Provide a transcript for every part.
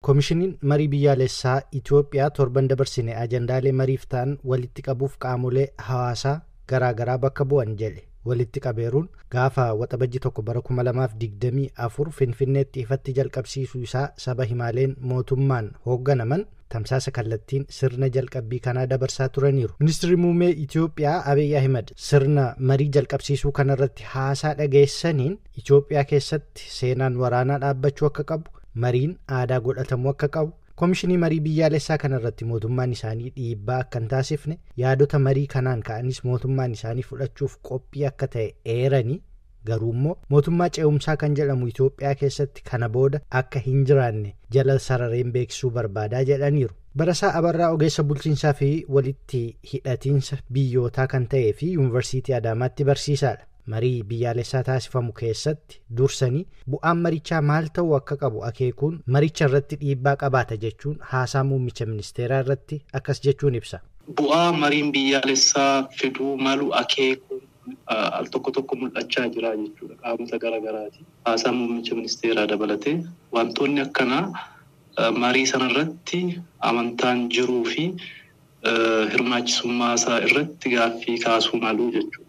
koomishiniin marii biyyaalessaa itiyoophiyaa torban dabarsine ajandaalee mariif ta'an walitti qabuuf qaamolee hawaasaa garaagaraa bakka bu'an jedhe walitti qabeeruun gaafa waxabajji tokko bara 2024 finfinneetti ifatti jalqabsiisuu isaa saba himaaleen mootummaan hoogganaman tamsaasa kallattiin sirna jalqabbii kanaa dabarsaa turaniiru ministirri muummee itiyoophiyaa abiy ahimad sirna marii jalqabsiisuu kanarratti haasaa dhageessaniin itiyoophiyaa keessatti seenaan waraanaa dhaabbachuu akka qabu mariin aadaa godhatamuu akka qabu koomishinii marii biyyaalessaa kanarratti mootummaan isaanii dhiibbaa akka hin taasifne yaadota marii kanaan ka'anis mootummaan isaanii fudhachuuf qophii akka ta'e eeranii garuu immoo mootummaa ce'umsaa kan jedhamu itiyoophiyaa keessatti kana booda akka hin jiraanne jala sarareen beeksisuu barbaadaa jedhaniiru barasaa abarraa ogeessa bulchiinsaa fi walitti hidhatiinsa biyyootaa kan ta'ee fi yuunivarsiitii adaamaatti barsiisaadha marii biyyaalessaa taasifamu keessatti dursanii bu'aan marichaa maal ta'uu akka qabu akeekuun maricha irratti dhiibbaa qabaata jechuun haasaa muummicha ministeeraa irratti akkas jechuun ibsa. Bu'aa mariin biyyaalessaa fiduu malu akeekuun al tokko tokko mul'achaa jira jechuudha qaamota garaagaraati. Haasaa muummicha ministeeraa dabalatee wantoonni akkanaa marii sanarratti amantaan jiruu fi hirmaachisummaa isaa irratti gaaffii kaasuu malu jechuudha.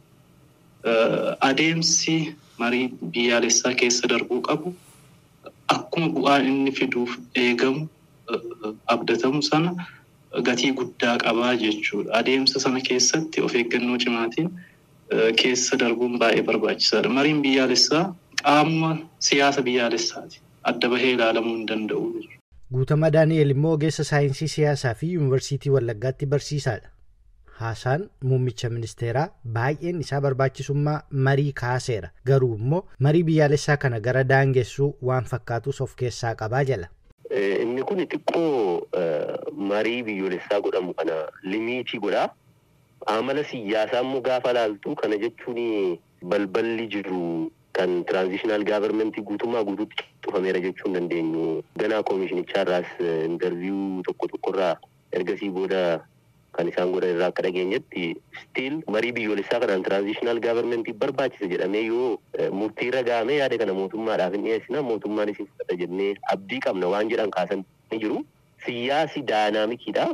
adeemsi marii biyyaalessaa keessa darbuu qabu akkuma bu'aan inni fiduuf eegamu abdatamu sana gatii guddaa qabaa jechuudha. Adeemsa sana keessatti of eeggannoo cimaatiin keessa darbuun baay'ee barbaachisaadha. Mariin biyyaalessaa qaama siyaasa biyyaalessaati. Adda bahee ilaalamuu hin danda'u jechuudha. Guutamaa Daani'el immoo ogeessa saayinsii siyaasaa fi yuunivarsiitii Wallaggaatti barsiisaadha. haasaan muummicha ministeeraa baay'een isaa barbaachisummaa marii kaaseera garuu immoo marii biyyaalessaa kana gara daangessuu waan fakkaatus of keessaa qabaa jala. Inni kun xiqqoo marii biyyoolessaa godhamu kana limiitii godhaa. Amala siyaasaa immoo gaafa laaltu kana jechuun balballi jiru kan tiraanzishinaal gaavarmentii guutummaa guutuutti cufameera jechuu hin dandeenyu. Ganaa koomishinicharraas intarviyuu tokko tokkorraa ergasii booda kan isaan godhan irraa akka dhageenyetti stiil marii biyyoolessaa kanaan tiraanzishinaal gaavarmentii barbaachisa jedhamee yoo murtii irra gahamee yaada kana mootummaadhaaf hin dhiyeessina mootummaan isin fudhata jennee abdii qabna waan jedhan kaasan ni jiru. Siyaasi daayinaamikiidha.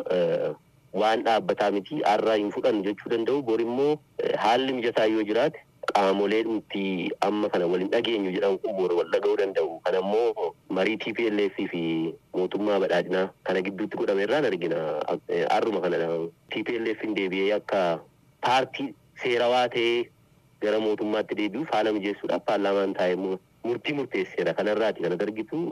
Waan dhaabbataa miti har'aa hin fudhannu jechuu danda'u bor immoo haalli mijataa yoo jiraate qaamolee dhumti amma kana waliin dhageenyu jedhan kun bor wal dhaga'uu danda'u. Kana immoo marii TPLF fi mootummaa badhaadhinaa kana gidduutti godhame irraan argina. Har'uma kana TPLF hin deebi'ee akka paartii seerawaa ta'ee gara mootummaatti deebi'uuf haala mijeessuudhaaf paarlaamaan taa'ee murtii murteesseera. Kanarraati kan argitu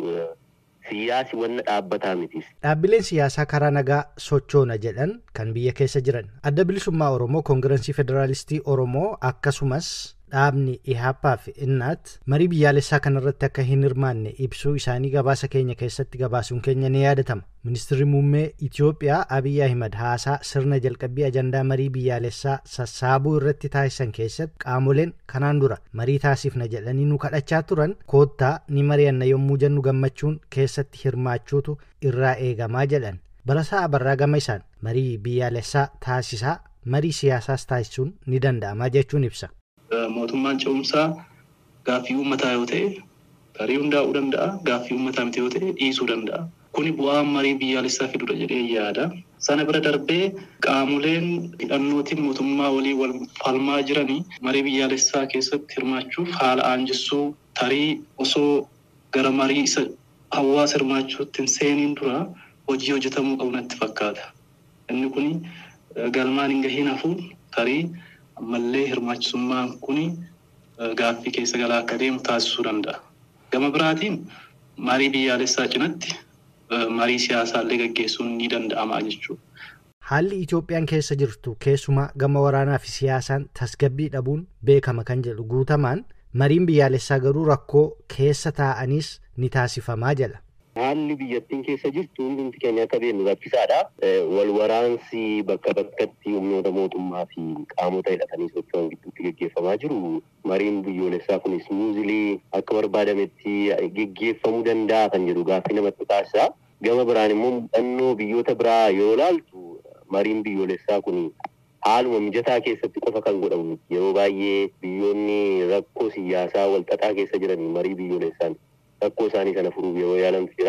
siyaasi wanna dhaabbataa mitis. Dhaabbileen siyaasaa karaa nagaa sochoona jedhan kan biyya keessa jiran adda bilisummaa Oromoo koongirensii federaalistii Oromoo akkasumas dhaabni ihaapaa fi innaat marii biyyaalessaa kanarratti akka hin hirmaanne ibsuu isaanii gabaasa keenya keessatti gabaasuun keenya ni yaadatama ministirri muummee itiyoophiyaa abiy ahimad haasaa sirna jalqabbii ajandaa marii biyyaalessaa sassaabuu irratti taasisan keessatti qaamoleen kanaan dura marii taasifna jedhanii nu kadhachaa turan koottaa ni mari'anna yommuu jennu gammachuun keessatti hirmaachuutu irraa eegamaa jedhan barasaa abarraa gama isaan marii biyyaalessaa taasisaa marii siyaasaas taasisuun ni danda'ama jechuun ibsa. mootummaan ce'umsaa gaaffii uummataa yoo ta'e tarii hundaa'uu danda'a gaaffii uummataa miti yoo ta'e dhiisuu danda'a. Kuni bu'aa marii biyyaalessaa fidudha jedhee yaada. Sana bira darbee qaamoleen hidhannootiin mootummaa walii wal falmaa jiranii marii biyyaalessaa keessatti hirmaachuuf haala aanjissuu tarii osoo gara marii isa hawaasa hirmaachuutti hin seeniin dura hojii hojjetamuu qabu natti fakkaata. Inni kuni galmaan hin gahiin hafuun tarii ammallee hirmaachisummaan kun gaaffii keessa galaa akka deemu taasisuu danda'a. Gama biraatiin marii biyyaalessaa cinatti marii siyaasaallee gaggeessuun ni danda'ama jechuudha. Haalli Itoophiyaan keessa jirtu keessumaa gama waraanaa fi siyaasaan tasgabbii dhabuun beekama kan jedhu guutamaan mariin biyyaalessaa garuu rakkoo keessa taa'aniis ni taasifamaa jala. Haalli biyyattiin keessa jirtu hundumti keenya akka beeknu rakkisaadha. Wal waraansi bakka bakkatti humnoota mootummaa fi qaamota hidhatanii socho'an gidduutti gaggeeffamaa jiru. Mariin biyyoolessaa kunis muuzilii akka barbaadametti gaggeeffamuu danda'a kan jedhu gaaffii namatti taasisa. Gama biraan immoo muuxannoo biyyoota biraa yoo ilaaltu mariin biyyoolessaa kun haaluma mijataa keessatti qofa kan godhamu yeroo baay'ee biyyoonni rakkoo siyaasaa walxaxaa keessa jiran marii biyyoolessaan rakkoo isaanii sana furuuf yeroo yaalamtu jira.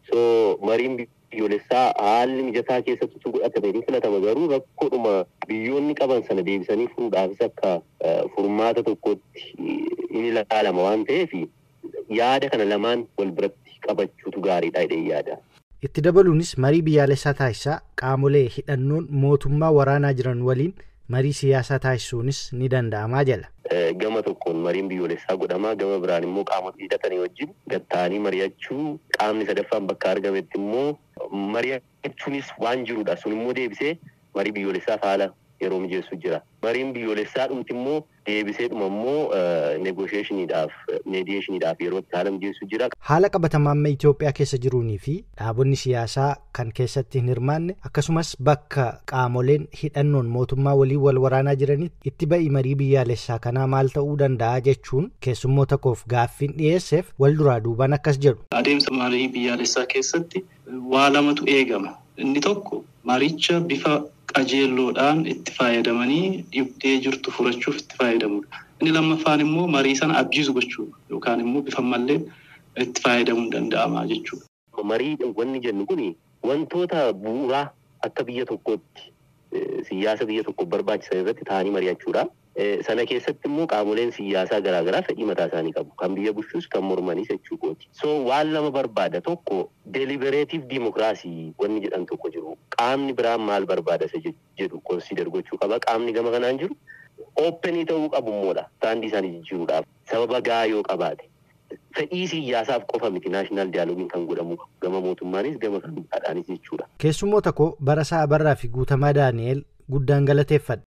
So mariin biyyoolessaa haalli mijataa keessatti utuu godhatame ni filatama garuu rakkoodhuma biyyoonni qaban sana deebisanii furuudhaafis akka furmaata tokkotti ni ilaalama waan ta'eef yaada kana lamaan wal biratti qabachuutu gaariidha jedhee yaada. Itti dabaluunis marii biyyaalessaa taasisaa qaamolee hidhannoon mootummaa waraanaa jiran waliin marii siyaasaa taasisuunis ni danda'amaa jala. Gama tokkoon mariin biyyoolessaa godhamaa gama biraan immoo qaamota hidhatanii wajjin gatta'anii mari'achuu qaamni sadaffaan bakka argametti immoo mari'achuunis waan jirudha sun immoo deebisee marii biyyoolessaaf haala yeroo mijeessu jira. Mariin biyyoolessaa dhumti immoo deebisee dhuma immoo negoosheeshiniidhaaf meediyeeshiniidhaaf yeroo itti haala mijeessu jira. Haala qabatamaa amma Itoophiyaa keessa jiruunii fi dhaabonni siyaasaa kan keessatti hin hirmaanne akkasumas bakka qaamoleen hidhannoon mootummaa waliin wal waraanaa jiranitti itti ba'i marii biyyaalessaa kanaa maal ta'uu danda'a jechuun keessummoota koof gaaffiin dhiyeesseef wal duraa duubaan akkas jedhu. Adeemsa marii biyyaalessaa keessatti waa lamatu eegama. Inni tokko maricha bifa qajeelloodhaan itti fayyadamanii dhibdee jirtu furachuuf itti fayyadamudha. Inni lammaffaan immoo marii sana abjiisu gochuudha yookaan immoo bifa malleen itti fayyadamuun danda'ama jechuudha. Marii wanni jennu kun wantoota bu'uuraa akka biyya tokkootti siyaasa biyya tokkoof barbaachisan irratti ta'anii mari'achuudha. Sana keessatti immoo qaamoleen siyaasaa garaagaraa fedhii mataa isaanii qabu. Kan biyya bulchus kan mormanis jechuu kooti. So waan lama barbaada tokko delibereetiif diimokiraasii wanni jedhan tokko jiru. Qaamni biraan maal barbaada isa jedhu konsider gochuu qaba. Qaamni gama kanaan jiru ooppenii ta'uu qabu immoodha. Saandii isaanii jijjiiruudhaaf sababa gahaa yoo qabaate. Fedhii siyaasaaf qofa miti naashinaal diyaaloogiin kan godhamu gama mootummaanis gama kan biraadhaanis jechuudha. Keessummoota koo Barasaa Abarraa fi Guutamaa Daani'el guddaan galateeffadha.